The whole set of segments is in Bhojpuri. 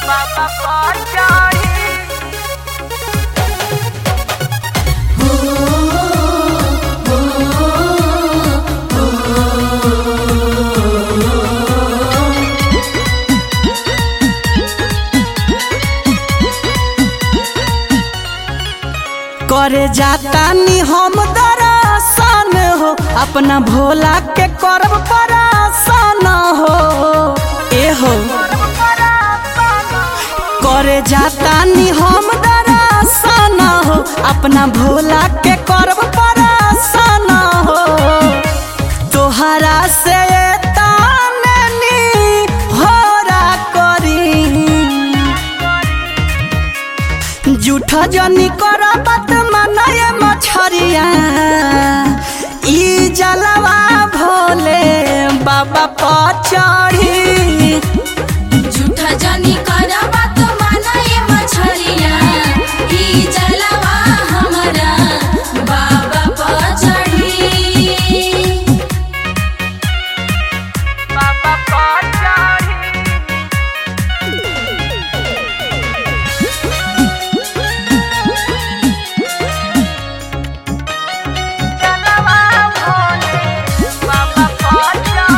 बाबा पर चढ़ी करे जाता नी हम दरसन हो अपना भोला के करब परासन हो ए हो करे जाता नी हम दरसन हो अपना भोला के करब परासन हो तोहरा से ताननी होरा करी जूठ जनी कर बात मनय मछरिया ई जलवा भोले बाबा पर चढ़ी झूठा जानी करबा तो मानए मछरिया ई जलवा हमरा बाबा पर चढ़ी बाबा पर चढ़ी जलवा भोले बाबा पर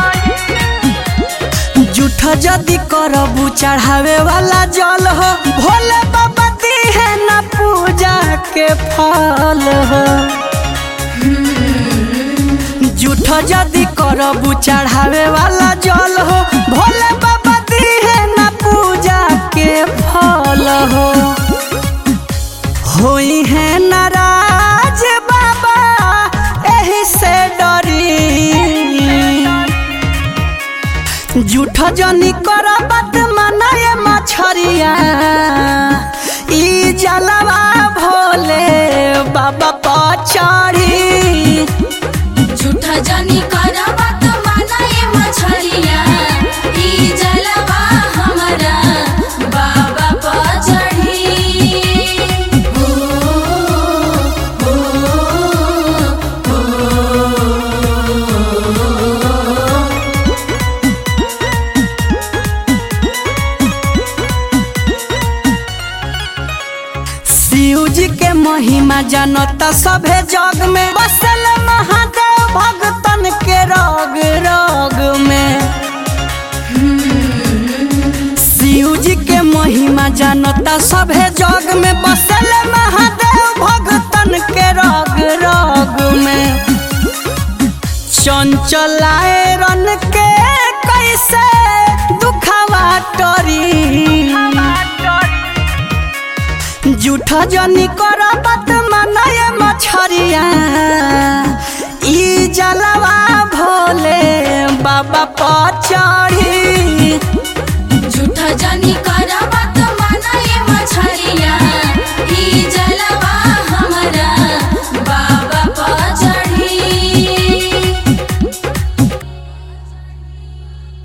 चढ़ी जूठ जदी करबू चढ़ावे वाला जल हो भोले बाबा दिहे न पूजा के फल हो जूठ जदी करबू चढ़ावे वाला जल हो भोले बाबा दिहे न पूजा के फल हो होई है नाराज बाबा एही से डरी जूठ जनी कर बात मनाए मछरिया ई जलवा भोले बाबा पर चढ़ी झूठा जानी करबा तो मानए मछरिया ई जलवा हमरा बाबा पर चढ़ी हो हो शिव जी के महिमा जनता सभे जग में बसल महादेव भगतन के रग रग में शिव जी के महिमा जनता सभे जग में बसल महादेव भगतन के रग रग में चंचलाए रन के कैसे दुखवा टरी जूठ जनी कर बात मनाए मछरिया